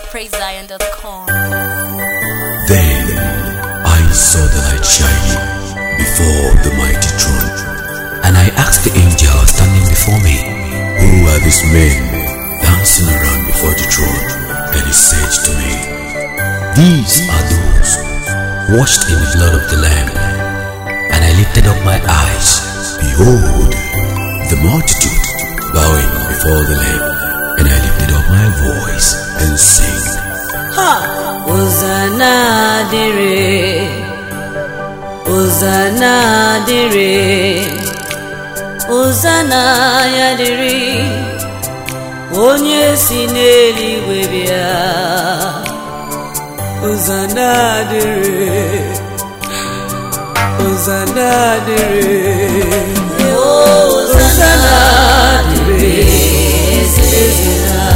PraiseZion.com. Then I saw the light shining before the mighty throne, and I asked the angel standing before me, Who are these men dancing around before the throne? And he said to me, These are those washed in the blood of the Lamb. And I lifted up my eyes. Behold, the multitude bowing before the Lamb. And I lifted up my voice and sang. Hosanna dịrị Hosanna dịrị Hosanna ya dịrị onye si n'eluigwe bịa Hosanna dịrị Hosanna dịrị Hosanna dịrị eze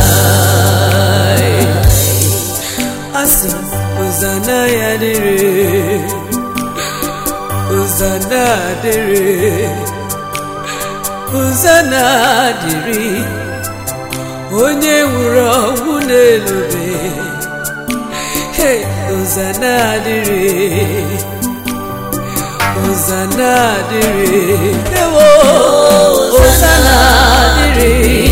anyị asị Hosanna ya dịrị Hosanna dịrị Hosanna dịrị onye nwụrụ ọnwụ n'elube Hey, Hosanna dịrị Hosanna dịrị ewo Hosanna dịrị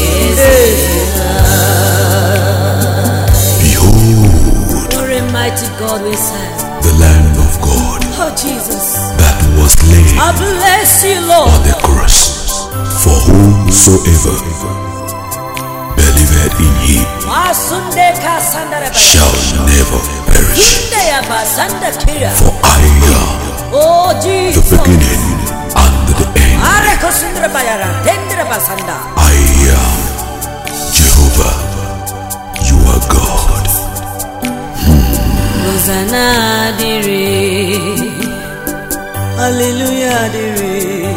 Behold, What a mighty God we serve. the Lamb of God Oh, Jesus. that was slain I bless you, on Lord. the cross for whomsoever believeth in him Masunde kasandara ba- shall never perish. Inde ya basanda kira. For I am Oh, the Jesus. beginning and the end. Are kosundra bayara. Tendra basanda. I am Jehovah. You are God. Hosanna dịrị. Hallelujah dịrị.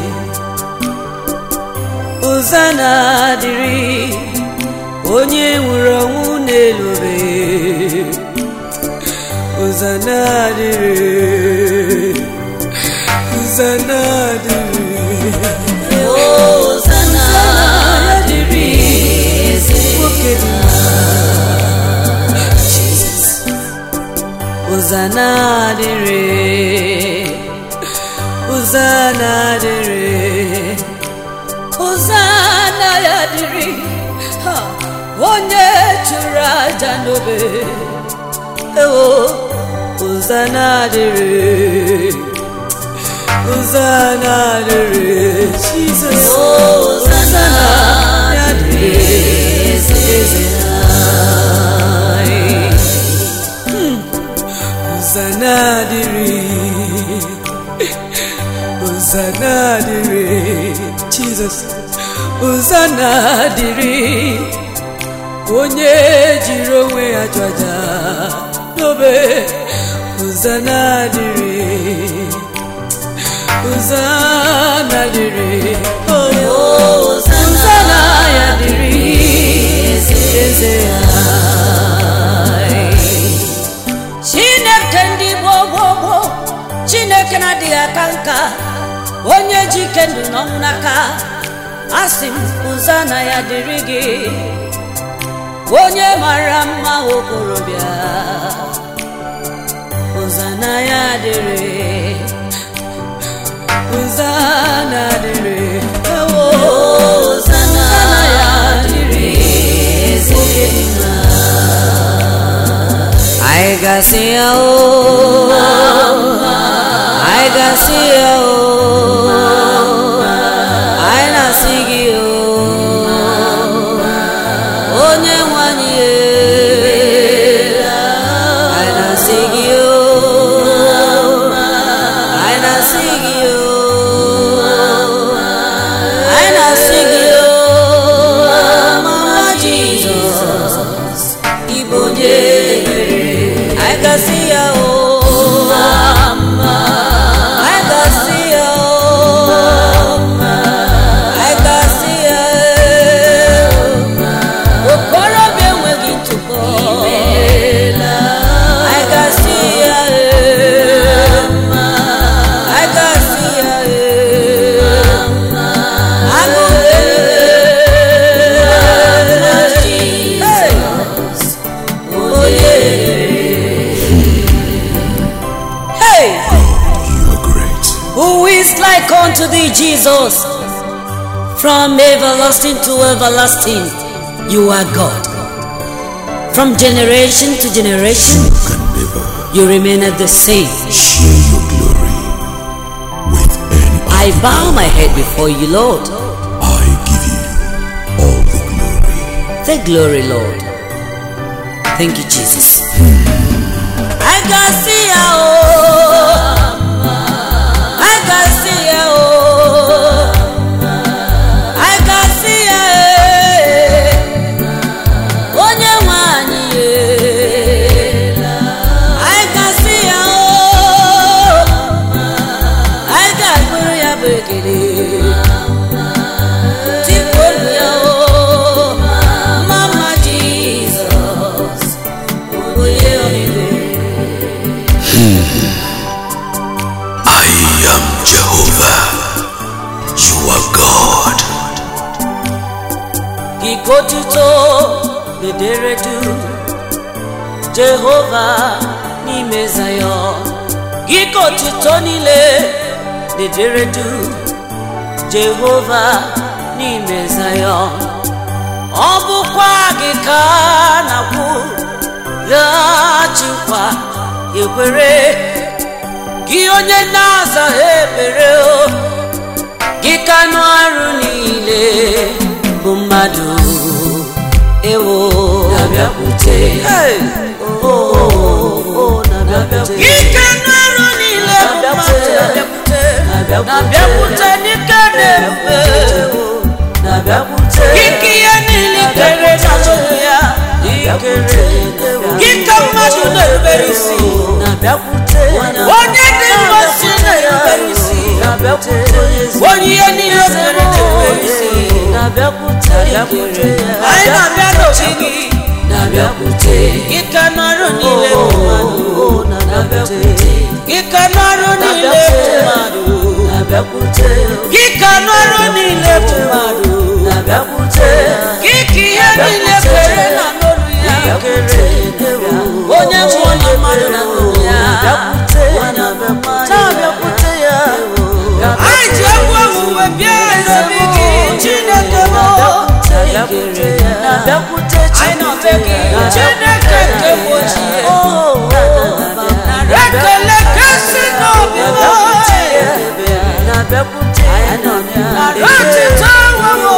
Hosanna dịrị. Onye nwụrụ ọnwụ n'elube. Hosanna dịrị. Hosanna dịrị. Hosanna dịrị. Nwoke dị Jesus. Hosanna dịrị. Hosanna dịrị. Hosanna ya dịrị. Ha, Onye chụrụ aja n'obe. Ewo, Hosanna dịrị. Hosanna dịrị. Jesus. Hosanna ya dịrị. Eze anyị. Hosanna dịrị Hosanna dịrị Jesus Hosanna dịrị onye jiri onwe ya chụ aja n'obe Hosanna dịrị Hosanna dịrị oh, Hosanna ya dịrị eze anyị chineke ndị gboo gboo gboo chineke na-adịghị aka nka onye ji ike ndụ n'ọnwụ n'aka asị m Hosanna ya dịrị gị onye mara mma okorobịa Hosanna ya dịrị Hosanna dịrị ewo Hosanna ya dịrị oge dị mma I got see ya oh I got see ya oh I na see gị oh onye nwanyị eh I na see gị oh I na see gị oh I na see gị oh mama Jesus Igbo onye mere I can see ya oh make unto thee, Jesus. From everlasting to everlasting, you are God. From generation to generation, You can never you remain at the same. share your glory with any I other. bow my head before you, Lord. I give you all the glory. The glory, Lord. Thank you, Jesus. I can see ya, oh. I can see ya, oh. I can see ya, eh. Onye nwe anyị, eh. I can see ya, oh. I can bụrụ ya bụ ekele. Tikpolu ya, oh. Mama Jesus, onye ọmịiko. I am Jehovah. You are God. Ikotuto bedere du Jehova n'ime Zayọn Ikotuto niile bedere du Jehova n'ime Zayọn Ọ bụkwa gị ka a na-akwụ ghachikwa ekwere gị onye na-azaghị ekpere o gị ka anụ arụ niile bụ mmadụ ewo na-abịakwute gị ka anụ arụ niile bụ mmadụ na-abịakwute n'ike na-ebube gị ka ihe niile kere na chukwu ya ikere gị ka mmadụ na-erubere isi onye dị mmasị na-erubere isi onye ihe niile mere na-erubere isi anyị na-abịa n'ochi gị gị ka n'ọrụ niile bụ mmadụ gị ka n'ọrụ niile bụ mmadụ gị ka n'ọrụ niile bụ mmadụ gị ka ihe niile kere na n'olu ya onye nwụọ na mmadụ na n'olu ya anyị ji egwu owuwe bịa ezobi gị chineke m anyị nọbe gị chineke nke bụ ochie rekele kesi n'obi m rachita nwewo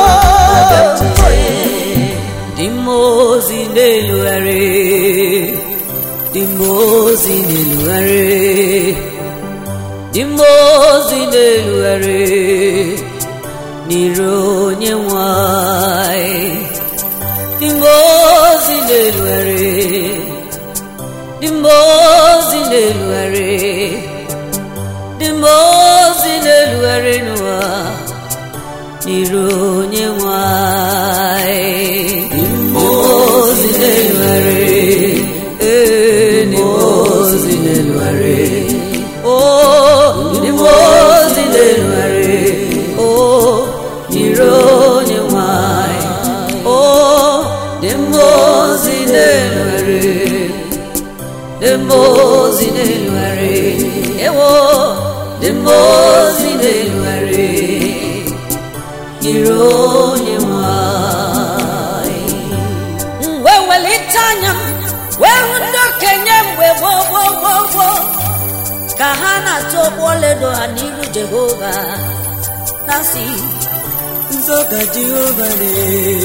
dị mmụọ ozi na-elugharị dị mmụọ ozi na-elugharị dị mmụọ ozi na-elugharị n'iru onye nwanyị dị mmụọ ozi na-elugharị dị mmụọ ozi na-elugharị dị mmụọ ozi na-elugharị n'ụwa n'iru onye nwanyị dị mmụọ ozi na-elugharị ee dị mmụọ ozi na-elugharị Oh, dị mmụọ ozi na-elugharị Oh, n'iru onye nwanyị Oh, dị mmụọ ozi na-elugharị dị mmụọ ozi na-elugharị ewo dị mmụọ ozi na-elugharị n'iru onye nwanyị wee welite anya m wee hụ ndị okenye mgbe gboo gboo gboo gboo ka ha na-atụ ụgbọ ọlaedo ha n'iru jehova na si nzọga jehova dị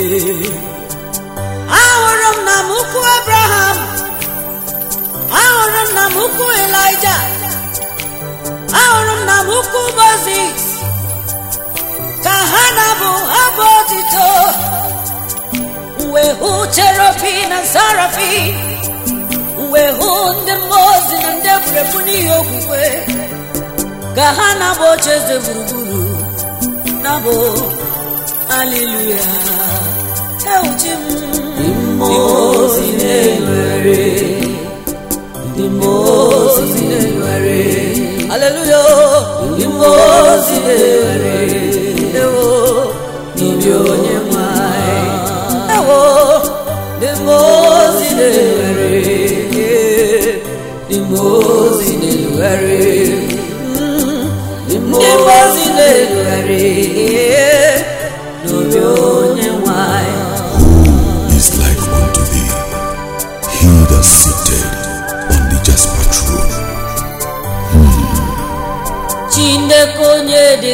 ahụrụ m na m ukwu abraham ahụrụ m na m ukwu elija ahụrụ m na m ukwu moses ka ha na-abụ abụ otito wee hụ cherobi na sarafi wee hụ ndị mmụọ ozi na ndị egwuregwu n'ihi okwukwe ka ha na-abụ oche eze gburugburu na-abụ aliluya ewuchi m mmụọ ozi na-enwere ndị mmụọ ozi na-enwere aleluya ndị mmụọ ozi na-enwere ewo n'obi onye nwanyị ewo ndị mmụọ ozi na-enwere ndị mmụọ ozi na-enwere ndị mmụọ ozi na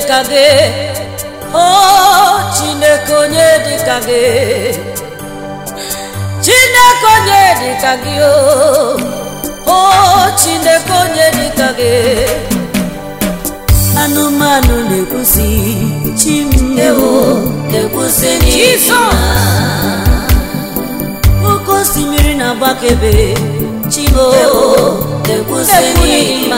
dịka gị o chineke onye dịka gị chineke onye dịka gị o o chineke onye dịka gị anụmanụ na-ekwusi chim ewo na-ekwusi jizọs oke osimiri na-agbakebe chimo na-ekwusi n'ịma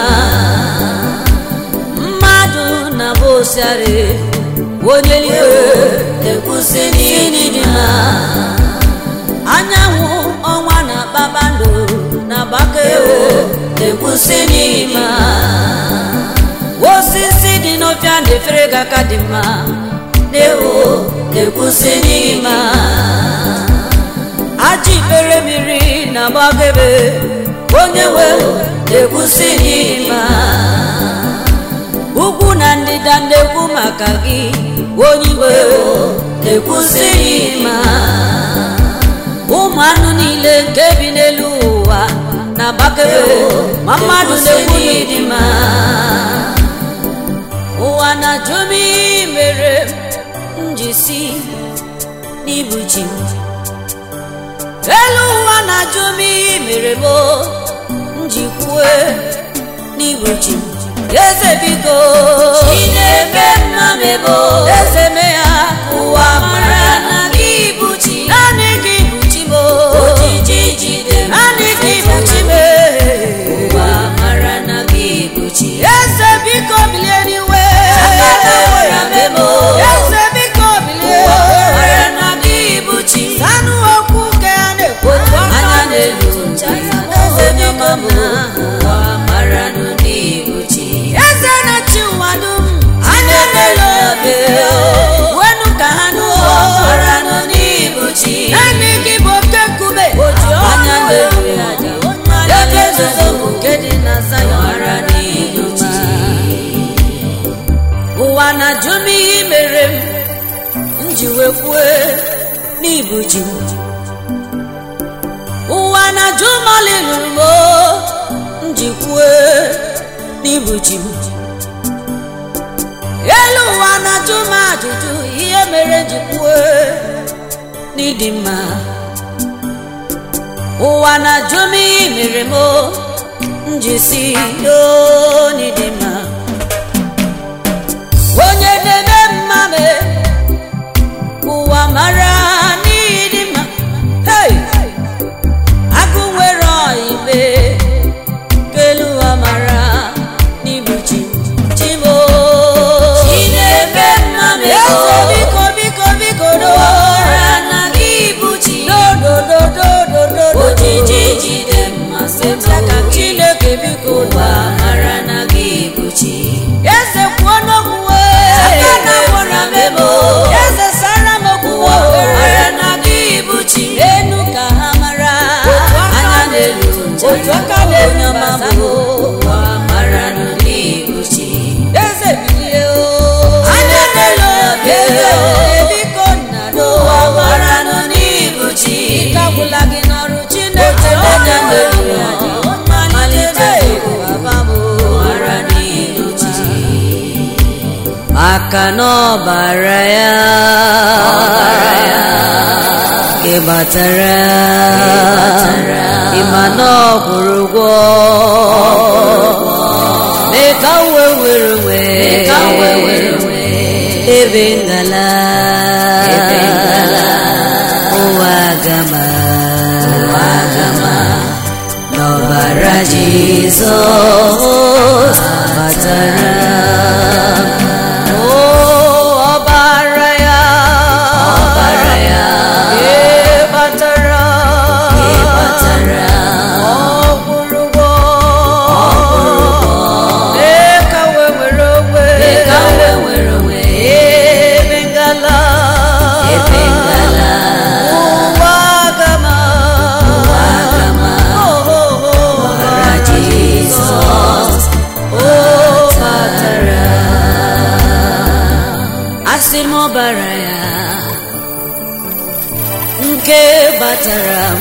mmadụ na-abụ osiari onye eluigwe na-ekwusi n'ịdịma anyanwụ ọnwa na kpakpando na-agbakebe na-ekwusi n'ịma osisi dị n'ọfịa na-efere gị aka dị mma na-ewo na-ekwusi n'ime aja ikpere mmiri na-agbagebe onye nwe na-ekwusi n'ime ugwu na ndịda na-ekwu maka gị onye iwe na-ekwusi n'ime ụmụ anụ niile nke bi n'elu ụwa na-agbakebe ma mmadụ na-ekwu n'ịdị mma ụwa na-ajụ m ihe mere m ji si n'ibu chi m elu ụwa na-ajụ m ihe mere m m ji kwue n'ibu chi m eze biko Chineke mma mebo eze me ya ụwa mara na gị bụ chi naanị gị bụ chi m ojiji jide m naanị gị bụ chi m ụwa mara na gị bụ chi eze biko bilie n'iwe Akata nwere memo eze biko bilie ụwa mara na gị bụ chi sanụ okwu ka ya na-ekwu anya n'elu ncha onye ọma m ụwa mara na gị bụ chi eze na-achị ụwa dum anya n'elu obi wenu ka ha n'ụwa ụwa mara na gị bụ chi naanị gị bụ oke nkume anya n'elu aja ebe nzuzo bụ nke dị na Zayọn mara na gị bụ chi ụwa na-ajụ m ihe mere m m ji wee kwue n'ibu ji m ụwa na-ajụ m ọlị lụrụ m o, m ji kwue n'ibu ji m elu ụwa na-ajụ m ajụjụ ihe mere m ji kwue n'ịdị mma ụwa na-ajụ m ihe mere m o, m ji si yoo n'ịdị mma onye na-eme mma me ụwa mara n'ịdị mma hey! agụ nwere ọibe kelu ụwa mara n'ibuchi chimo Chineke mma mebo eze biko biko biko do mara na gị bụ chi dodododododo ojiji jide mmasị aka chineke biko ụwa mara na gị bụ chi eze kwuo n'okwu aka na gwara memo eze sara m okwu ụwa mara na gị bụ chi enu ka ha mara anya n'elu ncha otu aka na-eru onye ọma ma bụ ụwa mara na gị bụ chi eze bilie o anya n'elu obi eze biko nna ụwa n'ụwa mara na gị bụ chi ike agwụla gị n'ọrụ chineke anya n'elu aja malite baba m mara na gị bụ chi maka na ọbara ya ị batara ịma na ọ kwụrụ ụgwọ mee ka m wee were wee ka m wee were wee ebe ngala ụwa gama n'ọbara Jizọs batara o ọbara ya ọbara ya ee batara ị batara ọgwụrụgwọ mee ka wee were onwe mee ka m wee were wee ebe ngala ebe ngala ụwa gama ụwa gama Oh, oh, oh, ọbara Jizọs o batara asị m ọbara ya nke batara m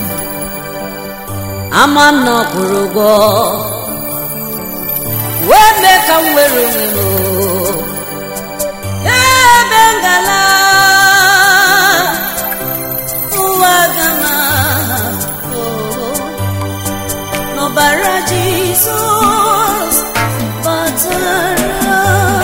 ama m na ọ kwụrụ ụgwọ wee mee ka m were onwe m o. ebe ngala ụwa gama n'ọbara jizọs batara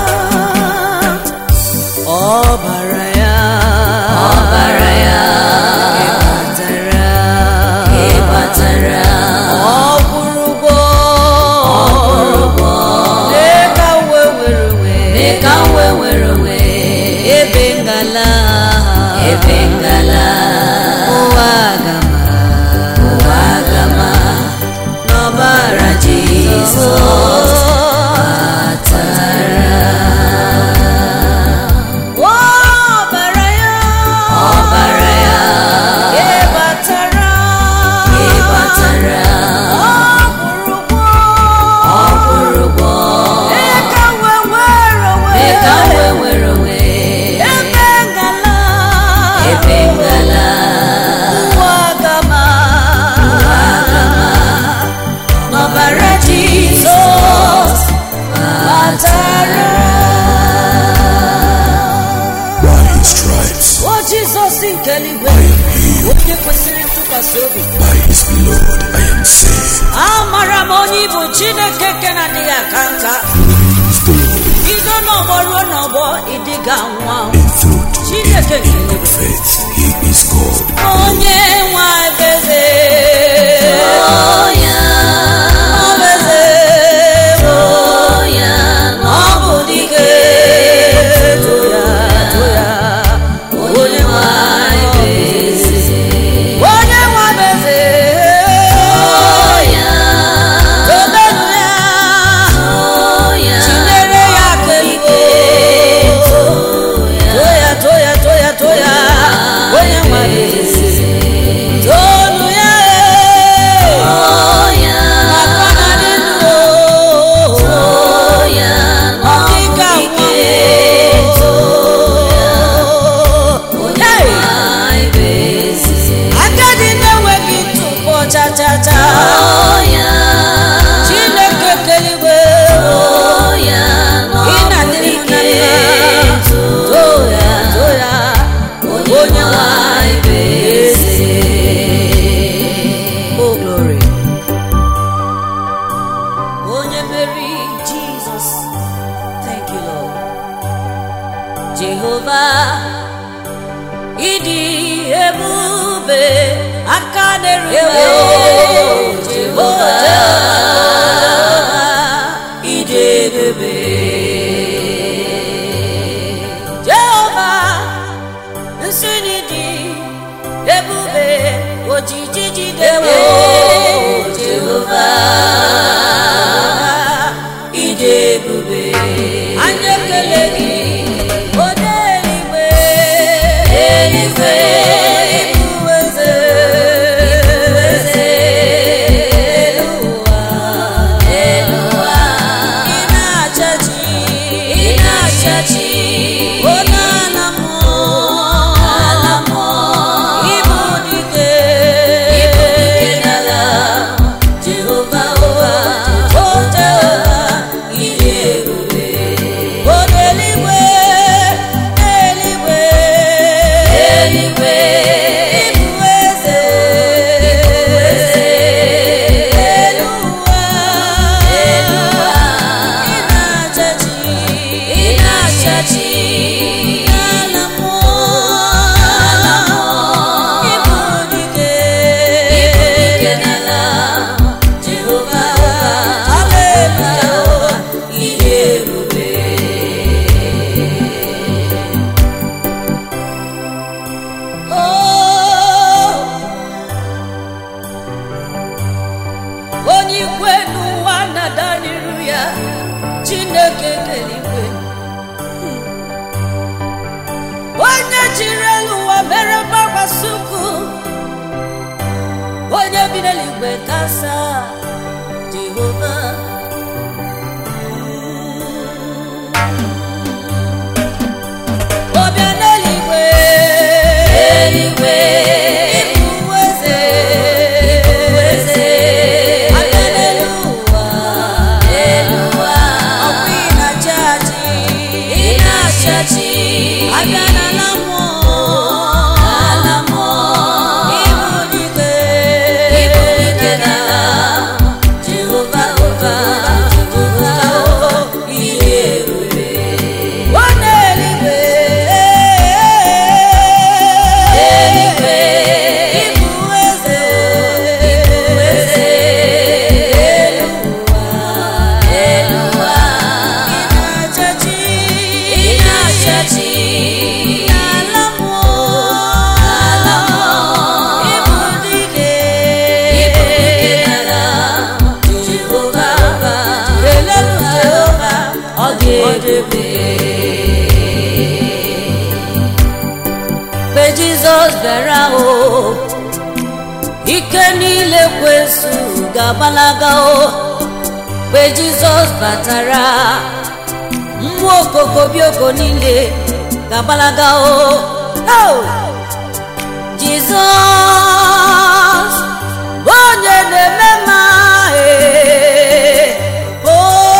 ọbara ya ọbara ya batara ịbatara ọgwụrụgwọ ọgwụrụgwọ dịka uwe were wee mee ka m wee were onwe ebe ngala ebe ngala ụwa gama ụwa gama n'ọbara Jizọs batara ọbara ya ọbara ya ịbatara ịbatara ọgwụrụgwọ ọgwụrụgwọ dịka uwe were mee ka m wee wee were onwe ebe ngala ebe ngala ụwa gama n'ọbara jizọs batara By his stripes, o jizọs nke eluigwe I am healed. onye kwesịrị ntụkwasị obi By his blood, I am saved. amara m onye ịbụ chineke nke na-adịghị aka nka Praise the Lord. bido n'ọgbọ ruo n'ọgbọ ịdịga nwa In truth, Chineke in, in faith, he is God. onye nwa eze ya eze ya ọ bụ dike to ya to ya onye nwanyị bụ eze onye nwa eze ya tobenu ya ya chinyere ya aka ike toya toya toya toya onye nwa eze tonu ya ya maka na dị ndụ ya ọdịka onye Hey! nwanyị bụ eze agadi na-enweghị ntụpọ chachacha ya chineke keligwe ya ị na-adịrị m na mma toya toya onye nwanyị bụ eze Oh, glory. Onye meri Jesus. Thank you, Lord. Jehova, ịdị ebube aka na-erube Jehova, ịdị ebube Jehova, nsị n'ịdị ebube ojiji jidewo jehova ide ebube anyị ekele gị onye eluigwe eluigwe ịbụ eze eze elu ụwa elu ụwa ị na-achachi ị na-achachi onye ala mmụọ ala mmụọ ịbụ dike ịbụ dike n'ala jehova ụwa o jehova ịdị ebube onye eluigwe eluigwe eluigwe ịbụ eze ịbụ eze elu ụwa elu ụwa ị na-achachi ị na-achachi n'ala mmụọ ala mmụọ ịbụ dike ịbụ dike n'ala jehova haleluya ịdị ebube Oh, onye ikwe n'ụwa na-ada n'iru ya chineke keligwe onye jiri elu ụwa mere mgbakwasị ukwu onye bi n'eluigwe kasa jehova ọbịa n'eluigwe eluigwe ịbụ eze ịbụ eze aka n'elu ụwa elu ụwa ọkwa ị na-achị achị ị na-achị achị ebe mgbe jizọs bịara o ike niile kwesu ga-agbalaga o mgbe jizọs batara mmụọ okokobioko niile ga-agbalaga o Oh! jizọs bụ onye na-eme mma ee. o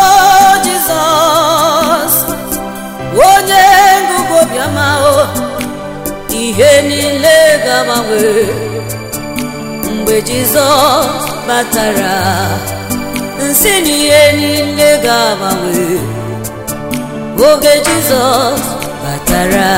jizọs bụ onye ngụgụ obiọma o ihe niile ga-agbanwe mgbe jizọs batara nsị na ihe niile ga-agbanwe oge jizọs batara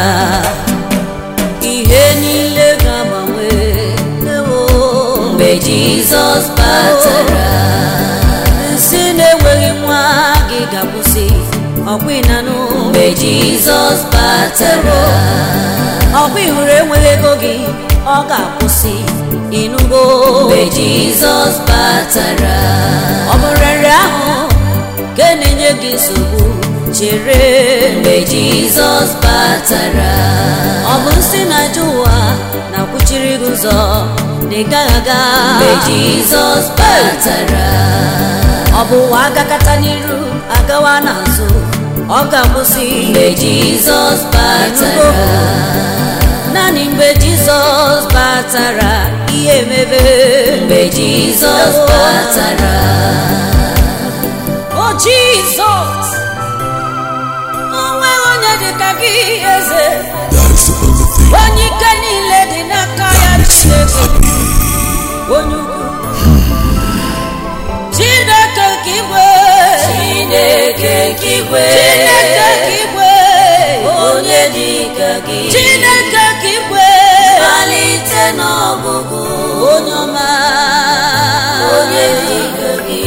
ihe niile ga-agbanwe ewo. mgbe jizọs batara nsị na-enweghị nwa gị ga-akwụsị ọkwa ịnanụ mgbe jizọs batara ọkwa ịhụrụ enweghị ego gị ọ ga-akwụsị ịnụgo mgbe jizọs batara ọ bụ nrịanrịa ahụ nke na-enye gị nsogbu chere mgbe jizọs batara ọ bụ nsị na-aja ụwa na-akwụchiri gị ụzọ na ị gaghị aga mgbe jizọs batara ọ bụ ụwa agakata n'iru agawa n'azụ ọ ga-akwụsị mgbe jizọs batara naanị mgbe jizọs batara ihe emebe mgbe jizọs batara o jizọs onwe onye dị ka gị eze That is the only thing onye ike niile dị n'aka ya that makes him chineke happy. onye ukwu chineke ka igwe chineke nke igwe chineke ka igwe onye dị ka gị chineke ka igwe malite n'ọgụgụ onye ọma onye dị ka gị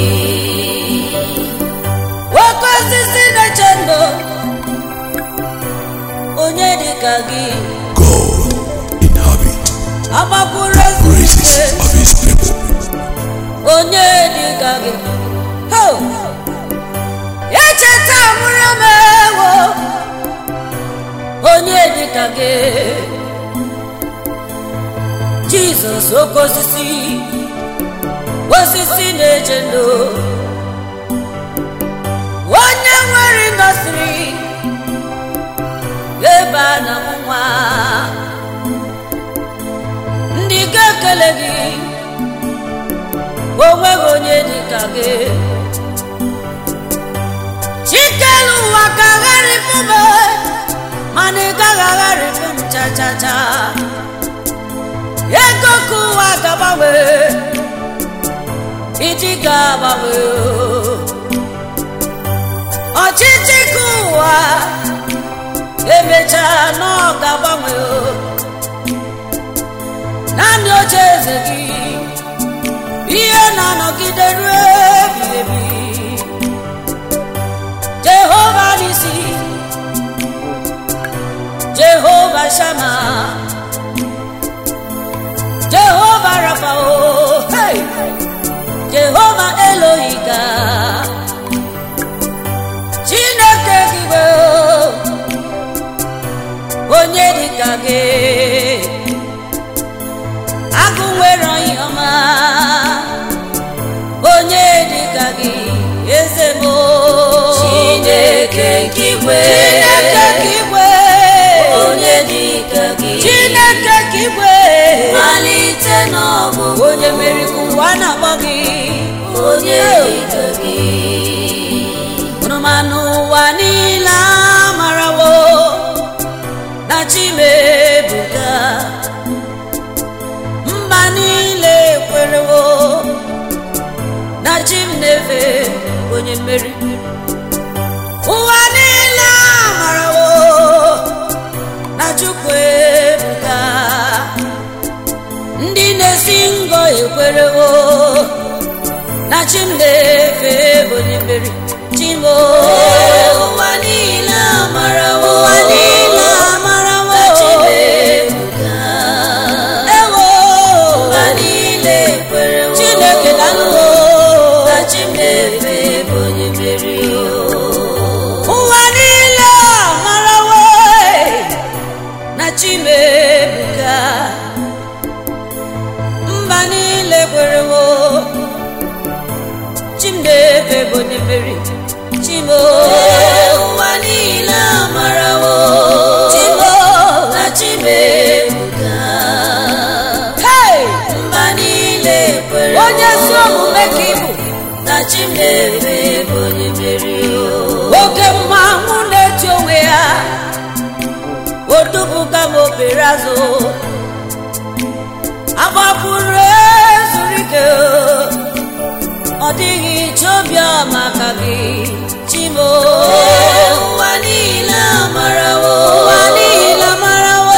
oke osisi na-eche ndụ onye dị ka gị God inhabit agbakwuru praises ezumike of his people. onye dị ka gị Ho! echeta mụrụ m ewo onye dị ka gị jizọs oke osisi osisi na-eche ndụ onye nwere ndọsiri ebe a na nwa ndị ga-ekele gị onweghị onye dị ka gị chikelu ụwa ka agharịpụ m mana ị gaghị agharịpụ m cha cha cha ego ka ụwa ga-agbanwe iji ga-agbanwe ọchịchị ka ụwa emechaa na ọ ga-agbanwe naanị oche eze gị ihe na-anọgide ruo ebighị ebi jehova n'isi jehova shama jehova rafao hey! jehova elohiga chineke gịgbe onye dịka gị agụ nwere onye ọma onye dịka gị eze m chineke nke igwe chineke ka igwe onye dị ka gị chineke ka igwe malite n'ọgụgụ onye mere ka ụwa na-akpọ gị onye dị ka gị hụrụmanụ ụwa niile amarawo na chimebuga mba niile kwerewo na chi m na-efe onye mmeri ụwa niile amarawo na chukwu ebuga ndị na-esi ngọ ekwerewo na chi m na-efe onye mmeri chimo ụwa niile amarawo ụwa niile amarawo na Chimebuga. ewo ụwa niile kwerewo chineke dalụwo na Chimefe bụ onye mmeri ụwa niile mmeri chimo ụwa niile amarawo chimo na chimebuga hey! mba niile kwere onye ezi omume ka ịbụ na chimebe bụ onye mmeri oke mmanwụ na-eti onwe ya odubuga m obere azụ agbapụrụ ezuru ike ọ dịghị chobiọma ka gị chimo ụwa niile amarawo ụwa niile marawo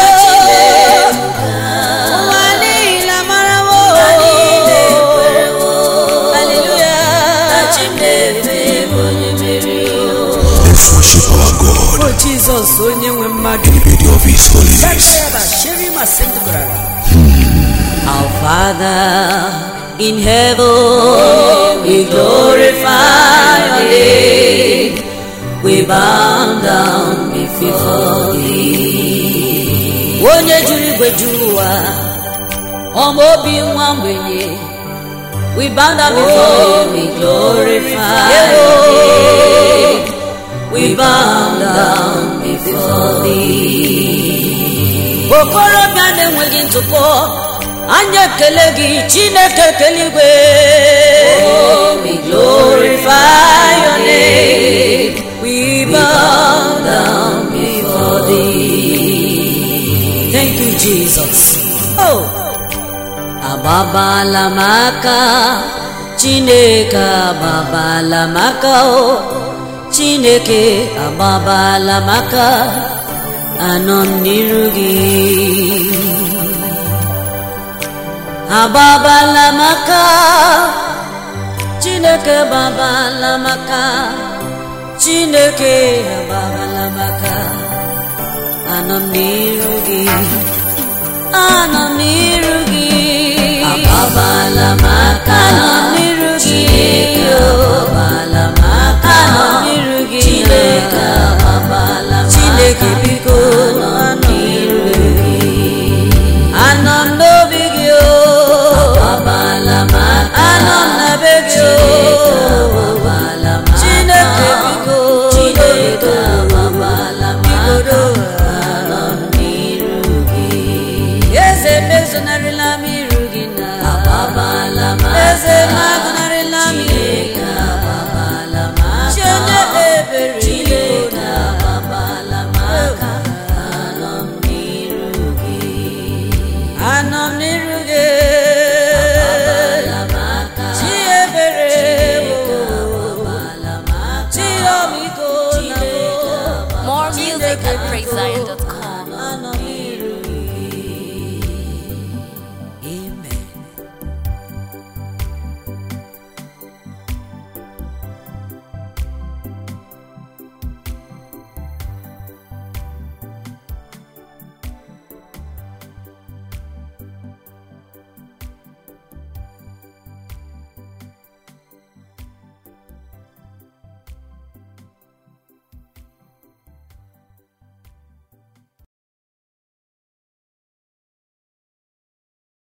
ụwa niile marawo niile kwerewo haleluya na chimebe bụ onye mmeri Let's worship our God o jizọs onye nwe mmadụ in the beauty of His holiness. Our Father in heaven, we glorify your name. We bow down before thee. Onye juru igwe juru ụwa, ọma obi nwa mgbenye. We bow down before you, we glorify your name. We bow down before thee. okorobịa na-enweghị ntụpọ anya ekele gị chineke keligwe we glorify your name we bow down before thee thank you jesus oh agbabala m aka chineke agbabala m aka o chineke agbabala m aka anọ m n'iru gị agbabala m aka chineke agbabala m aka chineke agbabala m aka anọ m n'iru gị anọ m n'iru gị agbabala m aka anọ m n'iru gị chineke agbabala m aka anọ m n'iru gị chineke agbabala m aka chineke biko anọ m n'iru gị anọ m n'obi gị o agbabala m aka anọ m na be gị o agbabala m aka chineke biko chineke agbabala m aka anọ m n'iru gị eze mezonarịla m iru gị na agbabala m aka eze magụnarịla m chineke agbabala m aka chi onye ebere chineke agbabala m aka anọ m n'iru gị anọ m n'iru